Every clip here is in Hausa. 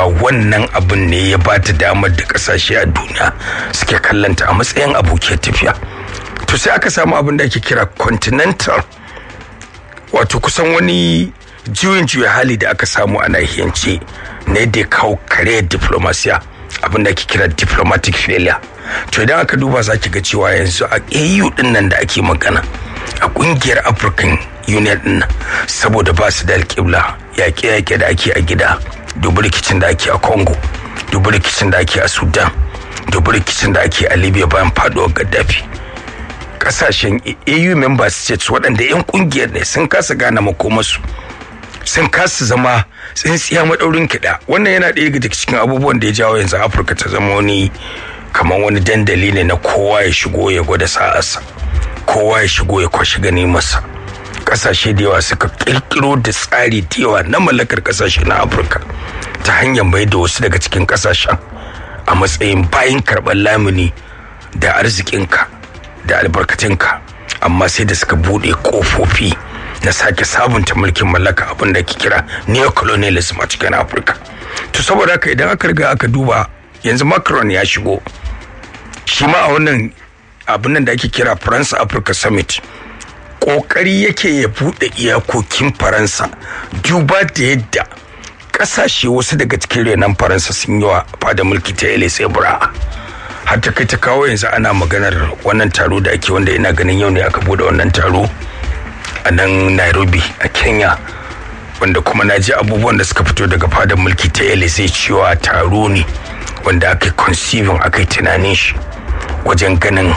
wannan abin ne ya ba ta damar da kasashe a duniya suke kallanta a matsayin abokiyar tafiya to sai aka samu abin da ake kira continental wato kusan wani juyin juya hali da aka samu a nahiyance na yadda ya kawo kariyar diplomasiya abin da ake kira diplomatic failure to idan aka duba za ki ga cewa yanzu a au din nan da ake magana a kungiyar african union din nan saboda ba su da alƙibla yaƙe-yaƙe da ake a gida dubu rikicin da ake a congo dubu rikicin da ake a sudan dubu rikicin da ake a libya bayan faduwar gaddafi kasashen au member states waɗanda 'yan kungiyar ne sun kasa gane makomarsu sun kasa zama tsintsiya maɗaurin kiɗa wannan yana ɗaya daga cikin abubuwan da ya jawo yanzu afirka ta zama wani kamar wani dandali ne na kowa ya shigo ya gwada sa'arsa kowa ya shigo ya kwashi gani masa kasashe da yawa suka kirkiro da tsari da yawa na mallakar kasashe na afirka ta hanyar mai da wasu daga cikin kasashen a matsayin bayan karɓar lamuni da arzikinka da albarkatinka amma sai da suka buɗe ƙofofi na sake sabunta mulkin mallaka abin da ke kira neocolonialism a cikin afirka to saboda haka idan aka riga aka duba yanzu macron ya shigo shi ma a wannan abin nan da ake kira france africa summit kokari yake ya bude iyakokin faransa duba da yadda kasashe wasu daga cikin renon faransa sun yi wa fada mulki ta elise bra har ta kai ta kawo yanzu ana maganar wannan taro da ake wanda ina ganin yau ne aka bude wannan taro a nan nairobi a kenya wanda kuma na ji abubuwan da suka fito daga fadar mulki ta elise cewa taro ne wanda aka conceiving aka yi tunanin shi wajen ganin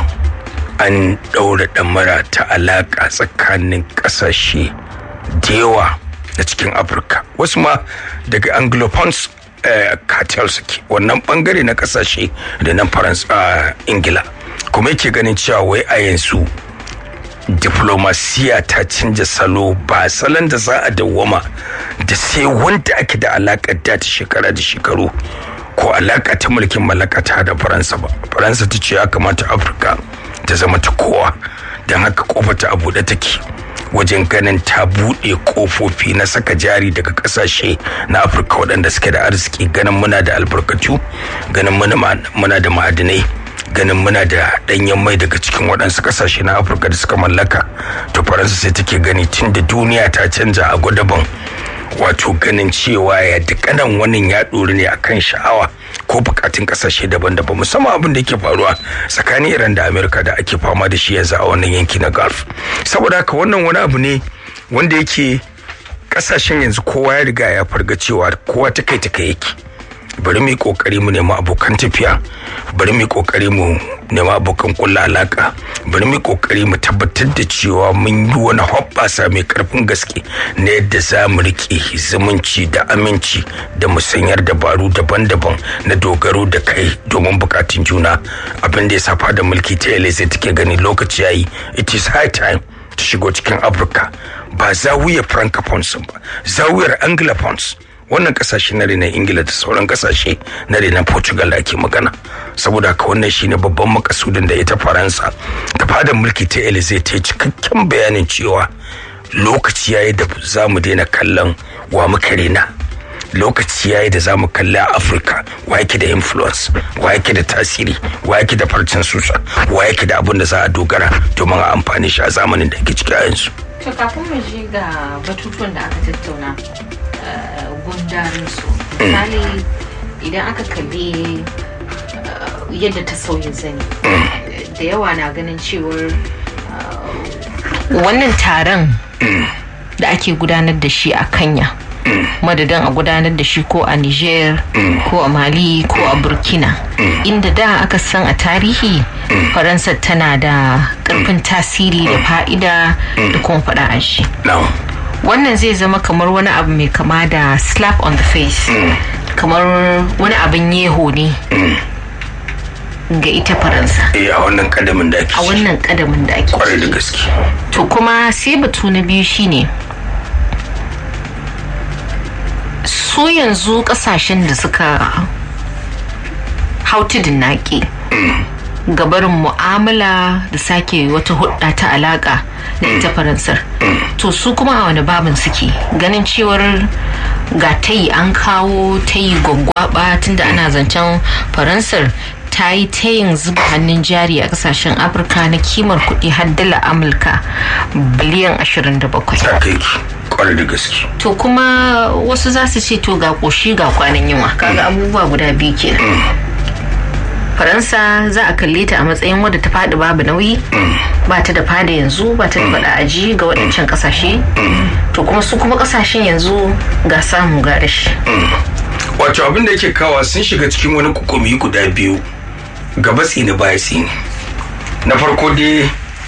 an ɗaura ɗamara ta alaƙa tsakanin ƙasashe da yawa na cikin afirka wasu ma daga anglophones cartel suke wannan bangare na ƙasashe da nan faransa ingila kuma yake ganin cewa wai a yanzu diplomasiya ta canja salo ba salon da za a dawwama da sai wanda ake da alaƙar da ta shekara da shekaru ko alaƙa ta mulkin mallaka ta da faransa ba faransa ta ce ya kamata afirka ta zama ta kowa don haka kofa ta a buɗe take wajen ganin ta buɗe kofofi na saka jari daga ƙasashe na afirka waɗanda suke da arziki ganin muna da albarkatu ganin muna da ma'adinai ganin muna da ɗanyen mai daga cikin waɗansu ƙasashe na afirka da suka mallaka to faransa sai take gani tun da duniya ta canja a gwadaban wato ganin cewa ya dukkanin wannan ya ɗori ne akan sha'awa ko bukatun kasashe daban-daban musamman abin da yake faruwa tsakanin iran da amerika da ake fama da shi yanzu a wannan yanki na gulf saboda haka wannan wani abu ne wanda yake kasashen yanzu kowa ya riga ya farga cewa kowa ta kai ta kai yake bari mu yi kokari mu nemi abokan tafiya bari mu yi kokari mu nemi abokan kulla alaka bari mu yi kokari mu tabbatar da cewa mun yi wani hoɓɓasa mai karfin gaske na yadda za mu riƙe zumunci da aminci da musanyar dabaru daban-daban na dogaro da kai domin bukatun juna abin da ya safa da mulki ta yale sai take gani lokaci yayi it is high time ta shigo cikin afirka ba zawiyar francophones ba zawiyar anglophones wannan kasashe na renon ingila da sauran kasashe na renon portugal da ake magana saboda haka wannan shine babban makasudin da ita faransa da fadar mulki ta elize ta yi cikakken bayanin cewa lokaci yayi da za mu daina kallon wa muka rena lokaci yayi da za mu kalli a afirka wa yake da influence wa yake da tasiri wa yake da farcen susa wa yake da abin da za a dogara domin a amfani shi a zamanin da ake ciki a yanzu to kafin mu je ga batutuwan da aka tattauna gundarin su misali idan aka kalli yadda ta sauya zani da yawa na ganin cewar wannan taron da ake gudanar da shi a kanya madadin a gudanar da shi ko a niger ko a mali ko a burkina inda da aka san a tarihi faransa tana da karfin tasiri da fa'ida da kuma faɗa a shi wannan zai zama kamar wani abu mai kama da slap on the face kamar wani abin yeho ne ga ita faransa a wannan kadamin da ake a wannan kadamin da ake kwarai da gaske to kuma sai batu na biyu shine su yanzu kasashen da suka hau tudun naƙi gabarin mu'amala da sake wata hudda ta alaka da ita faransar to su kuma a wani babin suke ganin cewar ga tayi an kawo tayi gwaggwaba tunda ana zancen faransar ta yi tayin zuba hannun jari a kasashen afirka na kimar kuɗi har dala amurka biliyan 27 ta kai ki kwarai da gaske to kuma wasu za su ce to ga ƙoshi ga kwanan yunwa kaga abubuwa guda biyu kenan faransa za a kalle ta a matsayin wadda ta faɗi babu nauyi ba ta da fada yanzu ba ta da faɗa aji ga waɗancan ƙasashe to kuma su kuma ƙasashen yanzu ga samu ga rashi wato abin da yake kawa sun shiga cikin wani kukumi guda biyu gaba tsini baya tsini na farko dai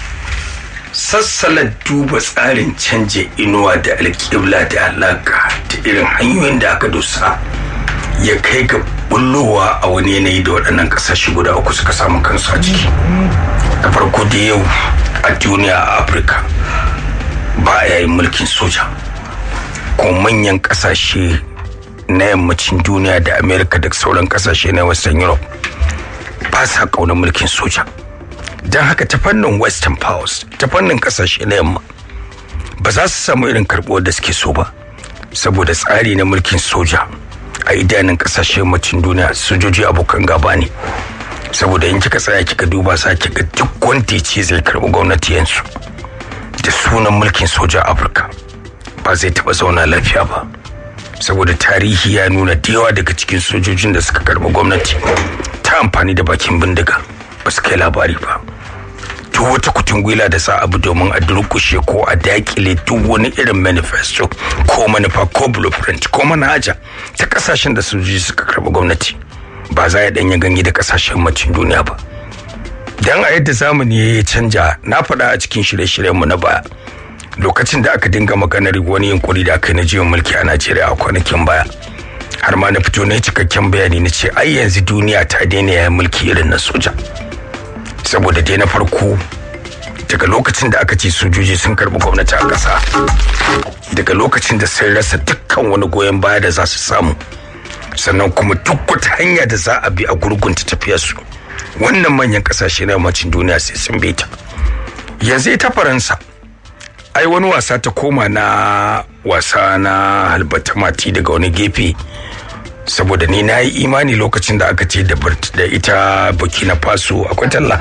sassalar duba tsarin canje inuwa da alƙibla da alaƙa da irin hanyoyin da aka dosa ya kai ga bullowa a wani yanayi da waɗannan ƙasashe guda uku suka samu kansu a ciki da farko da yau a duniya a afirka ba a yayin mulkin soja ko manyan ƙasashe na yammacin duniya da amerika da sauran ƙasashe na western europe ba sa ƙaunar mulkin soja don haka ta fannin western powers ta fannin ƙasashe na yamma ba za su samu irin karɓuwar da suke so ba saboda tsari na mulkin soja a idanun kasashe yammacin duniya sojoji abokan gaba ne saboda in kika tsaya kika duba sa kika duk wanda ce zai karbi gwamnati yanzu da sunan mulkin soja afirka ba zai taba zauna lafiya ba saboda tarihi ya nuna da yawa daga cikin sojojin da suka karbi gwamnati ta amfani da bakin bindiga ba su kai labari ba duk wata kutungwila da sa abu domin a durkushe ko a dakile duk wani irin manifesto ko manufa ko blueprint ko manhaja ta kasashen da sojoji suka karɓi gwamnati ba za ya danya ganye da kasashen macin duniya ba dan a yadda zamani ya canja na faɗa a cikin shirye-shiryen mu na baya lokacin da aka dinga maganar wani yunkuri da aka yi na jiyon mulki a najeriya a kwanakin baya har ma na fito na cikakken bayani na ce ai yanzu duniya ta daina yayin mulki irin na soja saboda dai na farko daga lokacin da aka ce sojoji sun karbi gwamnati a ƙasa daga lokacin da sun rasa dukkan wani goyon baya da za su samu sannan kuma duk wata hanya da za a bi a gurgunta tafiyarsu wannan manyan ƙasashe na yammacin duniya sai sun bi ta yanzu ita faransa ai wani wasa ta koma na wasa na halbata mati daga wani gefe saboda ni na yi imani lokacin da aka ce da ita burkina faso akwai talla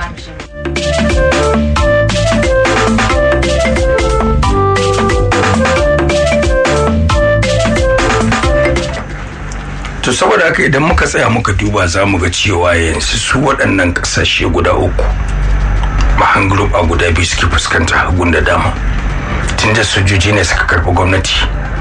to saboda haka idan muka tsaya muka duba za mu ga cewa yanzu su waɗannan ƙasashe guda uku mahan group a guda biyu suke fuskanta hagun da dama tunda sojoji ne suka karɓi gwamnati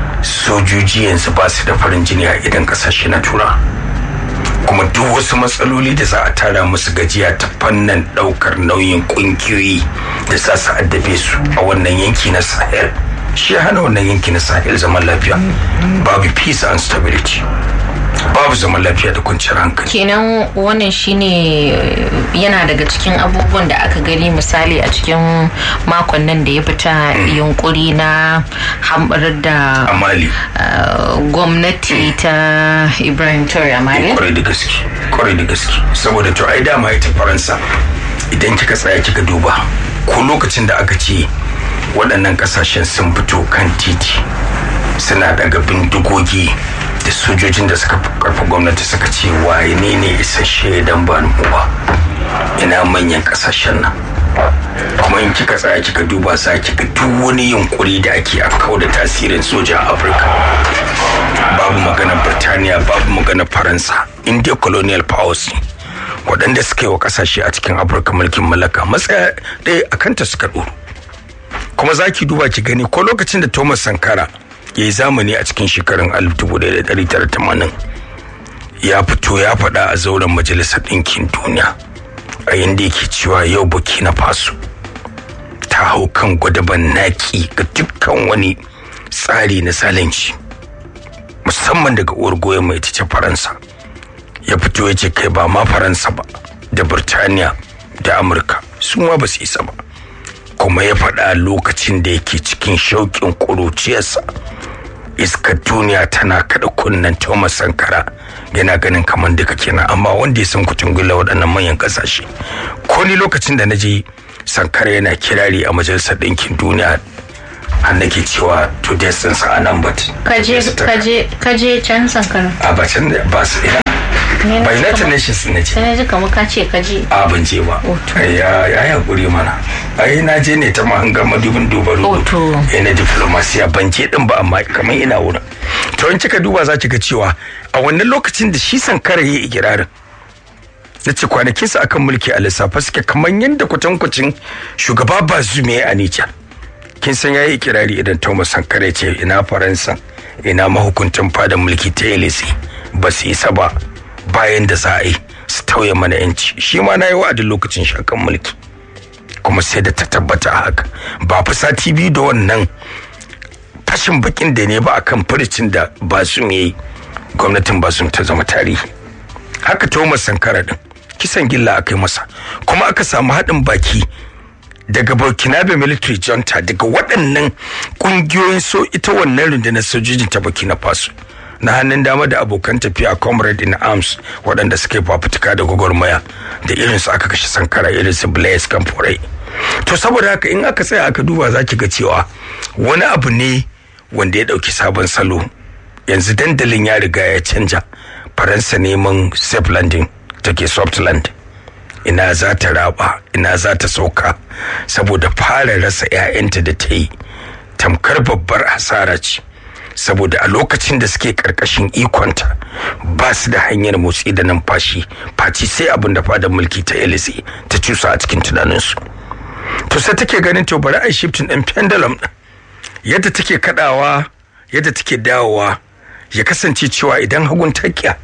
sojoji yanzu ba su da farin jini a idan kasashe na tura kuma duk wasu matsaloli da za a tara musu gajiya ta fannin daukar nauyin kungiyoyi da za su addabe su a wannan yanki na sahel shi hana wannan yanki na sahel zaman lafiya babu peace and stability babu zaman lafiya da kwanciyar hankali kenan wannan shine yana daga cikin abubuwan da aka gani misali a cikin makon nan da ya fita yunkuri na hambar da amali gwamnati ta ibrahim traore amali kwarai da gaske kwarai da gaske saboda to ai dama ita faransa idan kika tsaya kika duba ko lokacin da aka ce waɗannan ƙasashen sun fito kan titi suna daga bindigogi da sojojin da suka karfa gwamnati suka ce waye ne ne isasshe dan ba ba ina manyan kasashen nan kuma in kika tsaya kika duba sa kika duk wani yunkuri da ake a kawo da tasirin soja a afirka babu magana birtaniya babu magana faransa india colonial powers waɗanda suka yi wa ƙasashe a cikin afirka mulkin mallaka matsaya ɗaya a kanta suka ɗoro kuma za ki duba ki gani ko lokacin da thomas sankara ya yi zamani a cikin shekarun 1980 ya fito ya faɗa a zauren majalisar ɗinkin duniya a yadda yake cewa yau burkina faso ta hau kan gwadaban naki ga dukkan wani tsari na zalunci musamman daga uwar goyon mai ce faransa ya fito ya ce kai ba ma faransa ba da birtaniya da amurka su ma ba su isa ba kuma ya faɗa lokacin da yake cikin shauƙin ƙuruciyarsa iskar duniya tana kada kunnen Thomas Sankara yana ganin kamar duka kenan amma wanda ya san kutun gula waɗannan manyan ƙasashe ko ni lokacin da na je sankara yana kirari a majalisar ɗinkin duniya an nake cewa to distance a nan but kaje kaje kaje can sankara a ba can da ba su ina ba united nations ne ce sai na ji kamar ka ce kaje a ban je ba Oto. ai ya ya hakuri mana ai na je ne ta mahanga madubin duba rubutu Oto. eh na diplomasiya ban je din ba amma kamar ina wurin to in kika duba za ki ga cewa a wannan lokacin da shi sankara ya yi ikirarin na ce kwanakinsa akan mulki a lissafa suke kamar yadda kwatankwacin shugaba bazume a Nijar. kin san yayi ikirari idan Thomas Sankara ya ce ina Faransa ina mahukuntan fadan mulki ta Elise ba su isa ba bayan da za a yi su tauye mana yanci shi ma na yi wa'adin lokacin shakan mulki kuma sai da ta tabbata a haka ba fi sati biyu da wannan fashin bakin da ne ba akan furicin da basum ya yi gwamnatin basum ta zama tarihi haka Thomas Sankara din kisan gilla aka yi masa kuma aka samu haɗin baki daga burkinabe military junta daga waɗannan ƙungiyoyin so ita wannan rundunar sojojin ta burkina faso na hannun dama da abokan tafiya comrade in arms waɗanda suka yi fafutuka da gwagwarmaya da irin su aka kashe sankara irin su blaise kamforai to saboda haka in aka tsaya aka duba za ki ga cewa wani abu ne wanda ya ɗauki sabon salo yanzu dandalin ya riga ya canja faransa neman safe landing take soft land ina za ta raba ina za ta sauka saboda fara rasa 'ya'yanta da ta yi tamkar babbar hasara ce saboda a lokacin da suke karkashin ikonta ba su da hanyar motsi da numfashi faci sai abin da fadar mulki ta elise ta cusa a cikin tunaninsu to sai take ganin to bari a shifting din pendulum din yadda take kadawa yadda take dawowa ya kasance cewa idan hagun takiya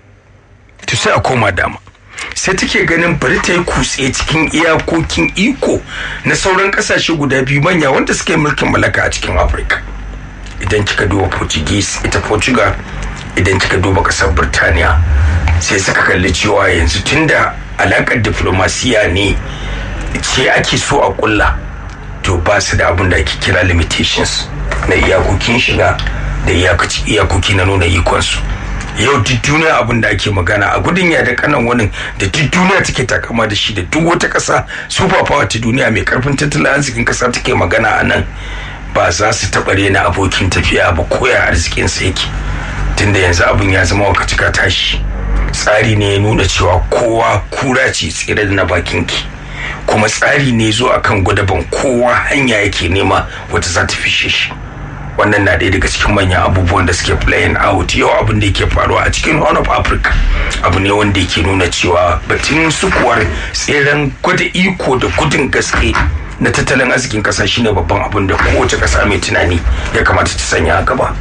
to sai a koma dama sai take ganin bari ta yi kutse cikin iyakokin iko na sauran kasashe guda biyu manya wanda suka yi mulkin mallaka a cikin afirka idan kika duba portuguese ita portugal idan kika duba kasar birtaniya sai suka kalli cewa yanzu tunda alakar diplomasiya ne ce ake so a kulla to ba su da abin da ake kira limitations na iyakokin shiga da iyakoki na nuna ikonsu yau duk duniya abin da ake magana a gudun ya da kanan wani da duk duniya take takama da shi da duk wata kasa super power ta duniya mai karfin tattalin arzikin kasa take magana a nan ba za su taɓa rena abokin tafiya ba koya arzikin sa yake tunda yanzu abin ya zama wakacika tashi tsari ne ya nuna cewa kowa kura ce tsere da na bakin ki kuma tsari ne zo akan gwadaban kowa hanya yake nema wata za ta fishe shi wannan na ɗaya daga cikin manyan abubuwan da suke playing out yau abin da yake faruwa a cikin horn of africa abu ne wanda yake nuna cewa batun sukuwar tseren gwada iko da gudun gaske na tattalin arzikin kasa shine babban abin da kowace kasa mai tunani ya kamata ta sanya a gaba.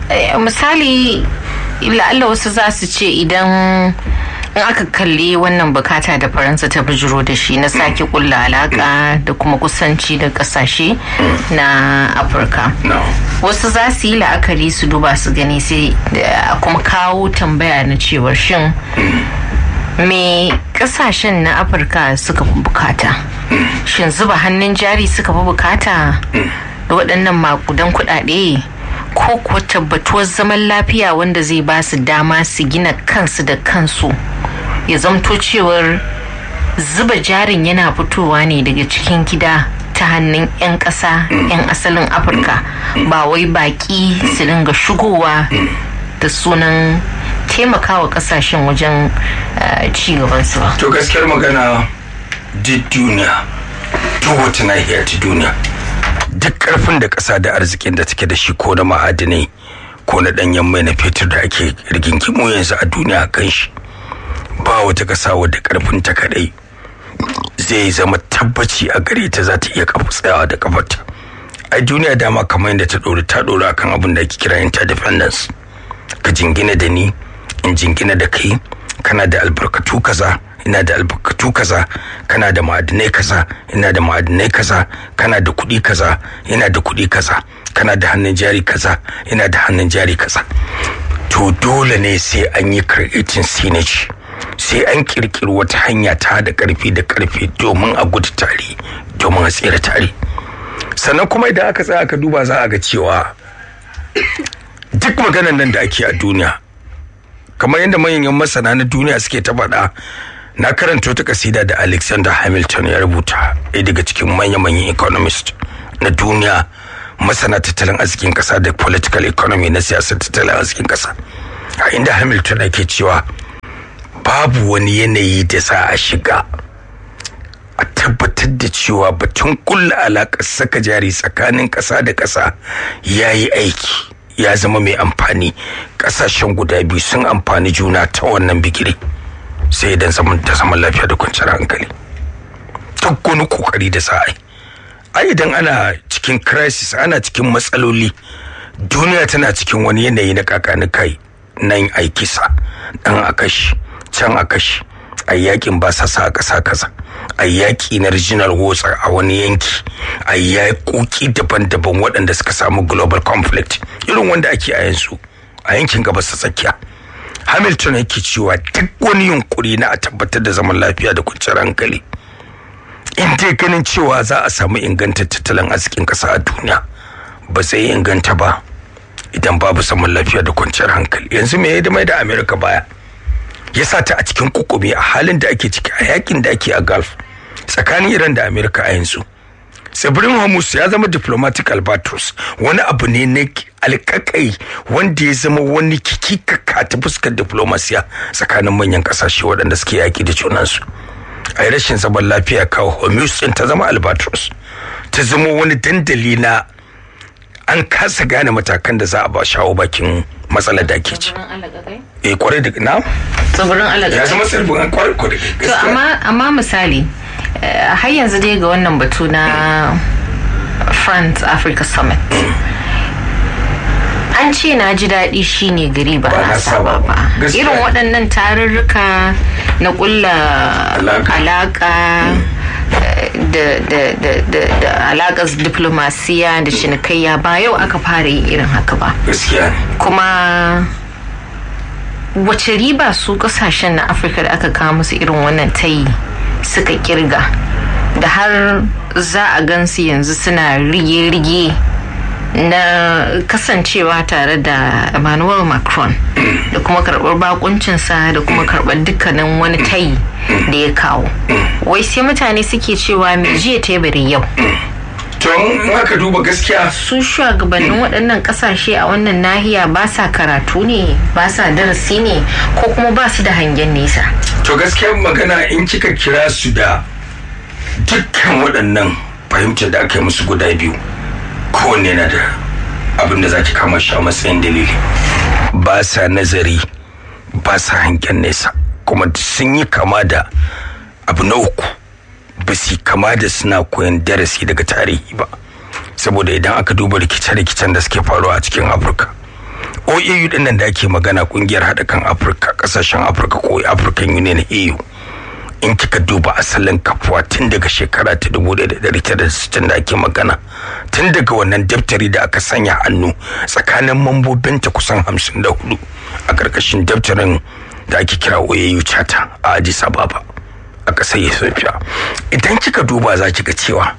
misali la'alla wasu za su ce idan in aka kalli wannan bukata da faransa ta bijiro da shi na sake kulla alaka da kuma kusanci da kasashe na afirka wasu za su yi la'akari su duba su gani sai kuma kawo tambaya na cewar shin me kasashen na afirka suka fi bukata shin zuba hannun jari suka fi bukata da waɗannan makudan kuɗaɗe ko kuwa tabbatuwar zaman lafiya wanda zai ba su dama su gina kansu da kansu ya zamto cewar zuba jarin yana fitowa ne daga cikin gida ta hannun 'yan ƙasa 'yan asalin afirka ba wai baƙi su dinga shigowa da sunan taimakawa ƙasashen wajen ci gabansu ba to gaskiyar magana duk duniya duk wata nahiyar ta duniya duk karfin da ƙasa da arzikin da take da shi ko na ma'adinai ko na ɗanyen mai na fetur da ake rigingimu yanzu a duniya kan shi ba wata ƙasa wadda karfin ta kadai zai zama tabbaci a gare ta za ta iya kafa tsayawa da kafarta a duniya dama kamar yadda ta ɗori ta ɗori akan abin da ake kira interdependence ka jingina da ni in jingina da kai kana da albarkatu kaza ina da albarkatu kaza kana da ma'adinai kaza ina da ma'adinai kaza kana da kuɗi kaza ina da kuɗi kaza kana da hannun jari kaza ina da hannun jari kaza to dole ne sai an yi creating synergy sai an kirkiri wata hanya ta da karfi da karfi domin a gudu tare domin a tsira tare sannan kuma idan aka tsaya aka duba za a ga cewa duk maganan nan da ake a duniya kamar yadda manyan masana na duniya suke ta faɗa na karanta wata kasida da alexander hamilton ya rubuta ɗaya daga cikin manya-manyan economist na duniya masana tattalin arzikin ƙasa da political economy na siyasar tattalin arzikin ƙasa a inda hamilton ake cewa babu wani yanayi da za a shiga a tabbatar da cewa batun kulla alaƙar saka jari tsakanin ƙasa da ƙasa ya yi aiki ya zama mai amfani ƙasashen guda biyu sun amfani juna ta wannan bigire sai idan zaman da zaman lafiya da kwanciyar hankali duk wani kokari da sa ai ai idan ana cikin crisis ana cikin matsaloli duniya tana cikin wani yanayi na kakani kai nan ai kisa dan a kashi can a kashi a yakin ba sa sa kasa kaza a yaki na regional wars a wani yanki a yakoki daban-daban waɗanda suka samu global conflict irin wanda ake a yanzu a yankin gabas ta tsakiya hamilton yake cewa duk wani yunkuri na a tabbatar da zaman lafiya da kwanciyar hankali in dai ganin cewa za a samu inganta tattalin arzikin ƙasa a duniya ba zai inganta ba idan babu zaman lafiya da kwanciyar hankali yanzu me ya mai da america baya ya sa ta a cikin kukumi a halin da ake ciki a yakin da ake a gulf tsakanin iran da america a yanzu tsibirin hormuz ya zama diplomatic albatros wani abu ne na alkakai wanda ya zama wani kikikaka ta fuskar diplomasiya tsakanin manyan kasashe waɗanda suke yaki da junansu a rashin zaman lafiya kawo hormuz ɗin ta zama albatros ta zama wani dandali na an kasa gane matakan da za a ba shawo bakin matsalar da ake ci. Eh kwarai da na? Tsibirin alaƙa. Ya zama tsibirin kwarai kwarai. To amma amma misali har yanzu dai ga wannan batu na France Africa Summit. An ce na ji daɗi shine gari ba na saba ba. Irin waɗannan tarurruka na ƙulla alaƙa da alaƙar diplomasiya da cinikayya ba yau aka fara yin irin haka ba. Kuma wace riba su kasashen na afirka da aka kawo musu irin wannan tayi suka kirga da har za a gansu yanzu suna rige-rige na kasancewa tare da emmanuel macron da kuma karɓar bakuncinsa da kuma karɓar dukkanin wani tayi da ya kawo wai sai mutane suke cewa mai jiya teburin yau Tun haka duba gaskiya su shugabannin waɗannan ƙasashe a wannan nahiya ba sa karatu ne ba sa darasi ne ko kuma ba su da hangen nesa to gaskiyar magana in kika kira su da dukkan waɗannan fahimtar da aka yi musu guda biyu kowanne na da abin da za ki kama shi a matsayin dalili ba sa nazari ba sa hangen nesa kuma sun yi kama da abu na uku ba su kama da suna koyan darasi daga tarihi ba saboda idan aka duba rikice-rikicen da suke faruwa a cikin afirka oau din nan da ake magana kungiyar haɗa kan afirka ƙasashen afirka ko african union eu in kika duba asalin kafuwa tun daga shekara ta 1960 da ake magana tun daga wannan daftari da aka sanya hannu tsakanin mambobinta kusan 54 a ƙarƙashin daftarin da ake kira oau charter a addis ababa a ƙasar ethiopia idan kika duba za ki ga cewa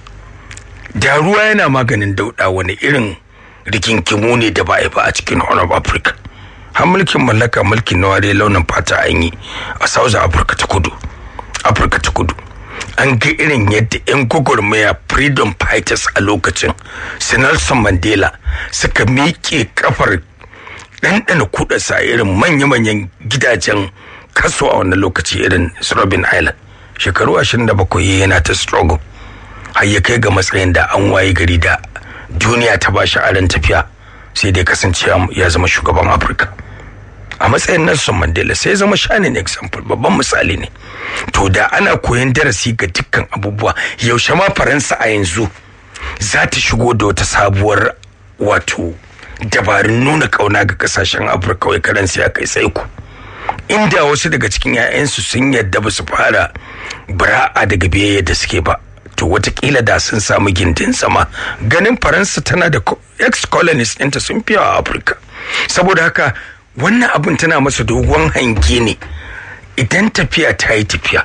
da ruwa yana maganin dauɗa wani irin rikinkimu ne da ba a ba a cikin horn of africa har mulkin mallaka mulkin na ware launin fata an yi a south africa ta kudu afirka ta kudu an ga irin yadda 'yan gwagwarmaya freedom fighters a lokacin su nelson mandela suka miƙe kafar ɗanɗana kuɗa irin manya-manyan gidajen kaso a wannan lokaci irin robin island shekaru 27 yana ta struggle har ya kai ga matsayin da an waye gari da duniya ta ba shi aron tafiya sai dai kasance ya zama shugaban afirka a matsayin nelson mandela sai zama shanin example babban misali ne to da ana koyan darasi ga dukkan abubuwa yaushe ma faransa a yanzu za ta shigo da wata sabuwar wato dabarun nuna kauna ga kasashen afirka wai karansu ya kai sai ku inda wasu daga cikin 'ya'yansu sun yadda ba su fara bara'a daga biyayya da suke ba to watakila da sun samu gindin sama ganin faransa tana da ex colonies ɗinta sun fi a afirka saboda haka wannan abin tana masa dogon hange ne idan tafiya ta yi tafiya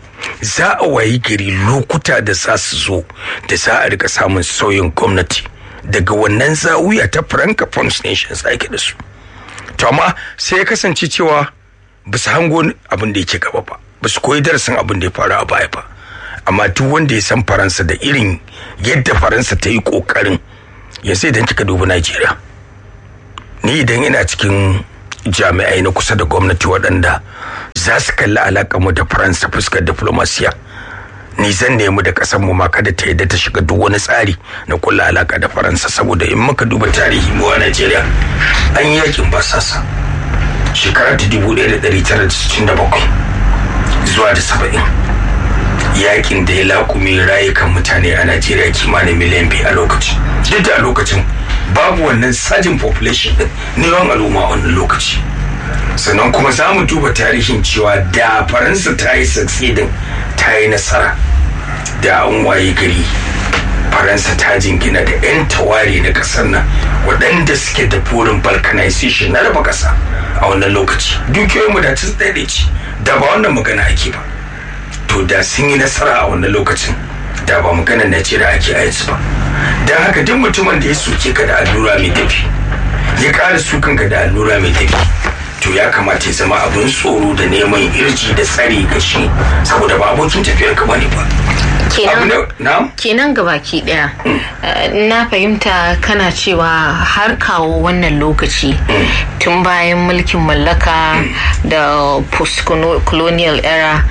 za a wayi gari lokuta da za su zo da za a rika samun sauyin gwamnati daga wannan zawuya ta francophone nations ake da su to amma sai ya kasance cewa ba su hango abin da yake gaba ba ba su koyi darasin abin da ya faru a baya ba amma duk wanda ya san faransa da irin yadda faransa ta yi kokarin ya sai idan kika dubi najeriya ni idan ina cikin jami'ai na kusa da gwamnati waɗanda za su kalli alaƙar mu da faransa fuskar diplomasiya ni zan nemi da ƙasar mu ma kada ta yadda ta shiga duk wani tsari na kulla alaƙa da faransa saboda in muka duba tarihi mu a najeriya an yi yakin basasa shekara ta dubu ɗaya da ɗari tara da sittin da bakwai zuwa da saba'in yakin da ya laƙume rayukan mutane a najeriya kimanin miliyan biyu a lokacin duk da a lokacin babu wannan sajin population din na yawan al'umma a wannan lokaci sannan kuma za mu duba tarihin cewa da faransa ta yi succeeding ta yi nasara da an waye gari faransa ta jingina da 'yan taware na kasar nan waɗanda suke da burin balkanization na raba ƙasa a wannan lokaci dukiyoyin mu da ta ce da ba wannan magana ake ba to da sun yi nasara a wannan lokacin da ba maganar najeriya ake a yanzu ba don haka duk mutumin da ya soke ka da allura mai tafi ya ƙara sukan ka da allura mai tafi to ya kamata ya zama abin tsoro da neman irji da tsari ga shi saboda ba abokin tafiyar ka bane ba kenan gabaki daya na fahimta kana cewa har kawo wannan lokaci tun bayan mulkin mallaka da post-colonial era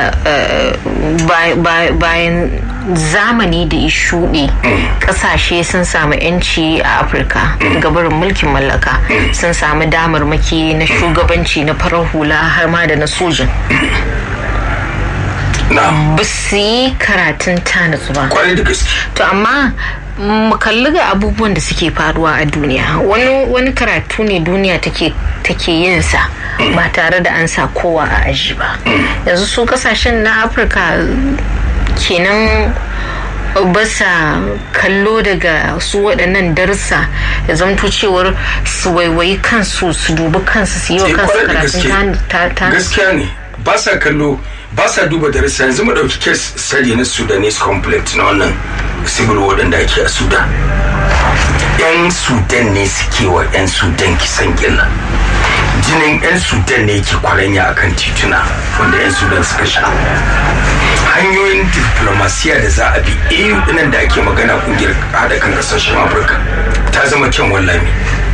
bayan zamani da ya shuɗe ƙasashe sun samu 'yanci a afirka gabarin mulkin mallaka sun samu damarmaki na shugabanci na farar hula har ma da na sojin ba su yi karatun tanatsu ba kwarai da gaske to amma mu kalli ga abubuwan da suke faruwa a duniya wani wani karatu ne duniya take take yin sa ba tare da an sa kowa a aji ba yanzu su kasashen na afirka kenan basa kallo daga su waɗannan darussa ya zamto cewar su waiwayi kansu su dubi kansu su yi wa kansu karatun ta gaskiya ne ba sa kallo ba sa duba darussa yanzu mu ɗauki kes sari na sudanese conflict na wannan civil war da ake a sudan yan sudan ne suke wa yan sudan kisan gilla jinin yan sudan ne yake kwaranya akan tituna wanda yan sudan suka sha hanyoyin diplomasiya da za a bi eu dinan da ake magana kungiyar hada kan kasashen afirka ta zama kyan wallami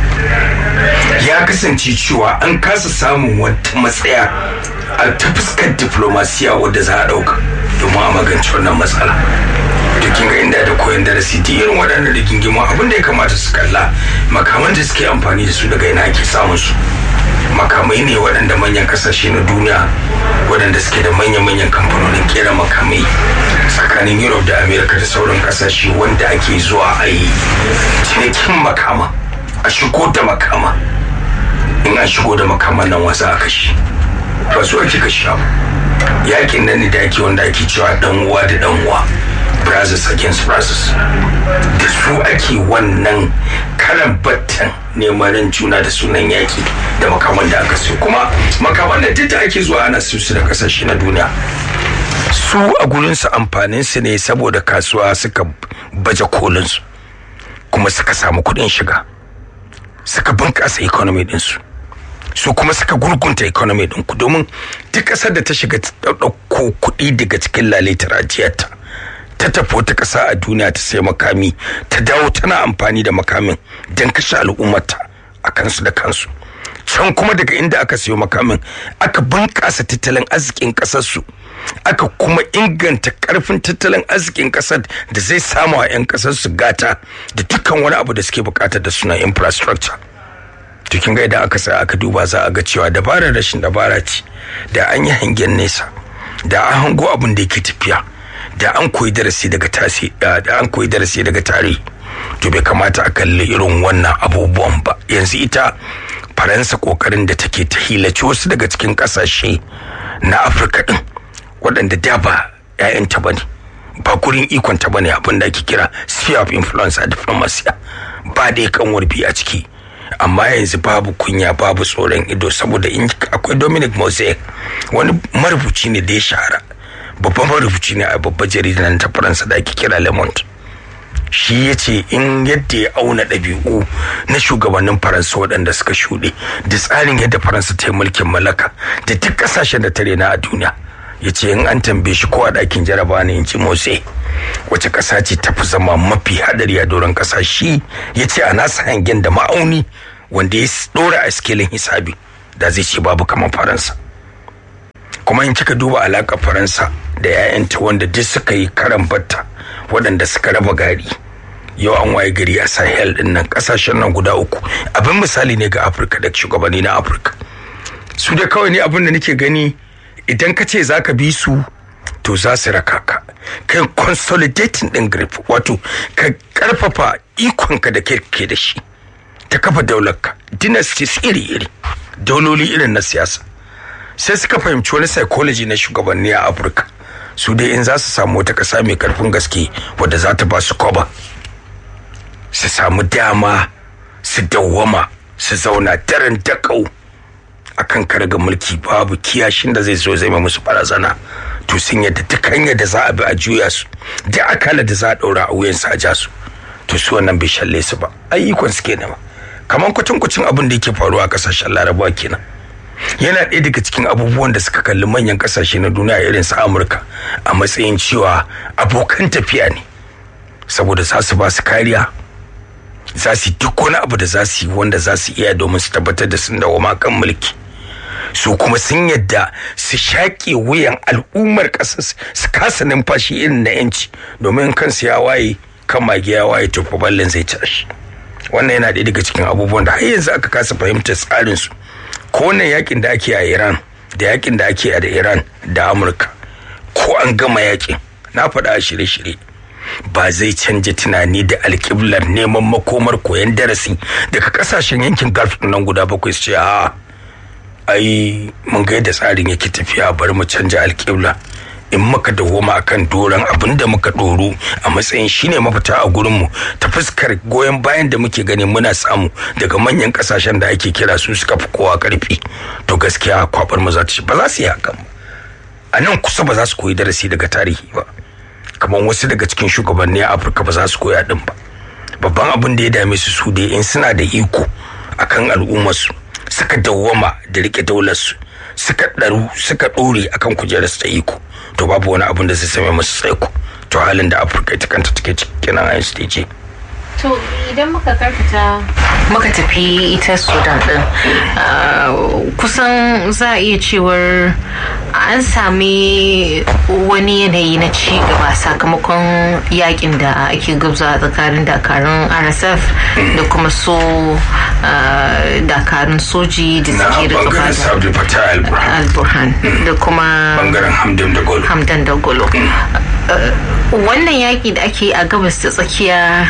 ya kasance cewa an kasa samun wata matsaya a ta fuskar diplomasiya wadda za a dauka domin a magance wannan matsala to kin ga inda da koyon darasi ta irin waɗannan rigingimu abin da ya kamata su kalla makaman da suke amfani da su daga ina ake samun su makamai ne waɗanda manyan kasashe na duniya waɗanda suke da manya-manyan kamfanonin kera makamai tsakanin europe da america da sauran kasashe wanda ake zuwa a yi cinikin makama a shigo da makama in an shigo da makaman nan wasa a kashi ba su ake kashi ba yakin nan ne da ake wanda ake cewa dan uwa da dan uwa brothers against brothers da su ake wannan karan battan neman juna da sunan yaki da makaman da aka siyo kuma makaman da duk da ake zuwa ana siyo su da kasashe na duniya su a gurinsu amfanin su ne saboda kasuwa suka baje kolin su kuma suka samu kuɗin shiga suka bunƙasa economy ɗinsu su kuma suka gurgunta economy ɗinku domin duk ƙasar da ta shiga ɗauko kuɗi daga cikin lalitar ajiyarta ta tafi wata ƙasa a duniya ta sai makami ta dawo tana amfani da makamin don kashe al'ummarta a kansu da kansu can kuma daga inda aka siyo makamin aka bunƙasa tattalin arzikin ƙasarsu aka kuma inganta ƙarfin tattalin arzikin ƙasar da zai samu a 'yan ƙasar su gata da dukkan wani abu da suke bukata da suna infrastructure to kin ga idan aka sa aka duba za a ga cewa dabarar rashin dabara ce da an yi hangen nesa da an hango abin da yake tafiya da an koyi darasi daga tasi da an koyi darasi daga tarihi to bai kamata a kalli irin wannan abubuwan ba yanzu ita faransa kokarin da take ta hilaci wasu daga cikin kasashe na afirka din waɗanda da ba 'ya'yanta ba ne ba gurin ikonta ba ne abin da ake kira sphere of influence a diplomasiya ba dai kanwar biyu a ciki amma yanzu babu kunya babu tsoron ido saboda in akwai dominic mosaic wani marubuci ne da ya shahara babban marubuci ne a babbar jaridar ta faransa da ake kira le monde shi ya ce in yadda ya auna ɗabi'u na shugabannin faransa waɗanda suka shuɗe da tsarin yadda faransa ta yi mulkin mallaka da duk ƙasashen da ta rena a duniya ya ce in an tambaye shi ko a ɗakin jaraba ne in ci motsi wace ƙasa ce ta fi zama mafi haɗari a doron ƙasa shi ya ce a nasa hangen da ma'auni wanda ya ɗora a skilin hisabi da zai ce babu kamar faransa kuma in kika duba alaƙar faransa da 'ya'yanta wanda duk suka yi karan batta waɗanda suka raba gari yau an waye gari a sahel din nan kasashen nan guda uku abin misali ne ga afirka da shugabanni na afirka su da kawai ne abin da nake gani idan ka ce za ka bi su to za su raka ka kai consolidating din grip wato ka karfafa ikonka da ke da shi ta kafa daularka dynasties iri-iri dauloli irin na siyasa sai suka fahimci wani psychology na shugabanni a afirka su dai in za su samu wata ƙasa mai karfin gaske wadda za ta ba su koba su samu dama su dawwama su zauna daren dakau a kan karga mulki babu kiyashin da zai zo zai musu barazana to sun yadda duk hanyar da za a bi a juya su da akala da za a ɗaura a wuyansu a ja su to su wannan bai shalle su ba ayyukan su kenan kamar kwatankwacin abin da yake faruwa a ƙasashen larabawa kenan yana ɗaya daga cikin abubuwan da suka kalli manyan ƙasashe na duniya irin su amurka a matsayin cewa abokan tafiya ne saboda za su ba su kariya za su duk wani abu da za su yi wanda za su iya domin su tabbatar da sun dawo kan mulki su kuma sun yadda su shaƙe wuyan al'ummar ƙasar su kasa numfashi irin na yanci domin kansu ya waye kan mage ya waye to ballin zai tashi wannan yana ɗaya daga cikin abubuwan da har yanzu aka kasa fahimtar tsarin su ko wannan yakin da ake a Iran da yakin da ake a da Iran da Amurka ko an gama yakin na faɗa a shirye-shirye ba zai canja tunani da alƙiblar neman makomar koyon darasi daga kasashen yankin gulf nan guda bakwai su ce a ai mun ga yadda tsarin yake tafiya bari mu canja alƙibla in muka dawoma akan doron abin da muka ɗoro a matsayin shine mafita a gurinmu ta fuskar goyon bayan da muke gani muna samu daga manyan kasashen da ake kira su suka fi kowa karfi to gaskiya kwabar mu za ta ba za su yi hakan ba a nan kusa ba za su koyi darasi daga tarihi ba kamar wasu daga cikin shugabanni a afirka ba za su koya din ba babban abin da ya dame su su dai in suna da iko akan al'ummarsu suka dawwama da rike daularsu suka ɗaru suka ɗore akan kujerarsu ta iko to babu wani abin da zai same musu tsaiko to halin da afirka ita kanta take cikin a ce to idan muka karkata muka tafi ita sudan din kusan za a iya cewar an sami wani yanayi na ci gaba sakamakon yakin da ake gabza tsakanin dakarun rsf da kuma so dakarun soji da suke da gaba al-burhan da kuma bangaren hamdan da golo hamdan da golo wannan yaki da ake a gabas ta tsakiya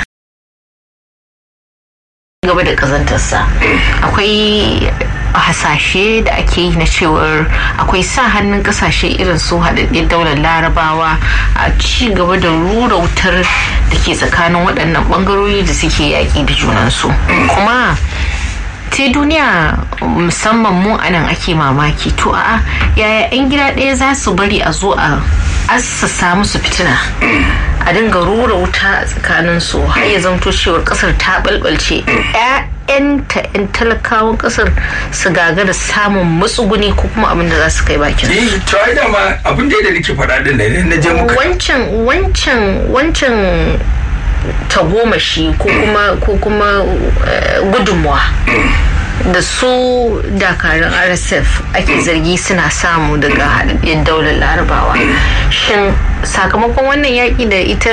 gaba da kazantarsa akwai hasashe da ake yi na cewar akwai sa hannun kasashe irin su haɗaɗɗen daular larabawa a ci gaba da rura wutar da ke tsakanin waɗannan ɓangarori da suke yaƙi da junansu kuma sai duniya musamman mu anan ake mamaki to a yaya 'yan gida ɗaya za su bari a zo a assasa musu fitina a dinga rura wuta a tsakanin su har ya zamto cewar kasar ta balbalce ƴaƴanta yan talakawan kasar su gagara samun matsuguni ko kuma abin da za su kai bakin su. to ai dama abin da nake faɗa din ne na je muka wancan wancan wancan tagomashi ko kuma ko kuma gudunmuwa da su dakarun rsf ake zargi suna samu daga haɗaɗɗen daular larabawa shin sakamakon wannan yaƙi da ita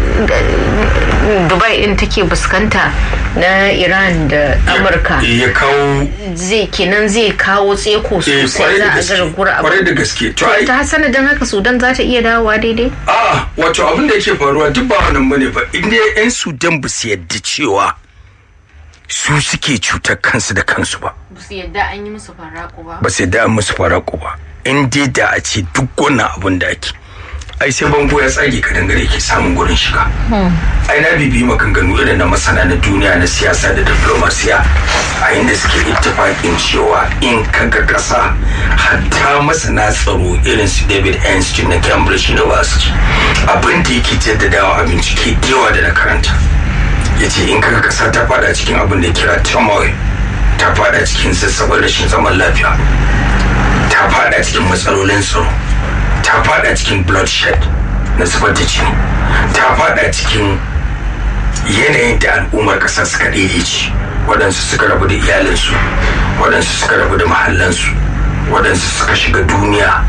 dubai ɗin take fuskanta na iran da amurka ya kawo zai kenan zai kawo tseko sosai za a gargura abu kwarai da gaske to ta sanadin haka sudan za ta iya dawowa daidai a wato abin da yake faruwa duk ba wannan bane ba inda yan sudan ba su yadda cewa su suke cutar kansu da kansu ba. Ba su yadda an yi musu faraku ba. Ba su yadda an musu faraku ba. In dai da a ce duk wannan abin da ake ai sai bango ya tsage ka dangare ke samun gurin shiga ai na bibi maganganu irin na masana na duniya na siyasa da diplomasiya a inda suke ittifaƙin cewa in kaga ƙasa hatta masana tsaro irin su david einstein na cambridge university abin da yake jaddadawa a bincike yawa da na karanta ya ce in kaga ƙasa ta fada cikin abin da kira turmoil ta fada cikin sassabar rashin zaman lafiya ta fada cikin matsalolin tsaro ta fada cikin bloodshed na zubar da jini ta fada cikin yanayin da al'ummar ƙasar suka daidaici waɗansu suka rabu da iyalinsu waɗansu suka rabu da mahallansu waɗansu suka shiga duniya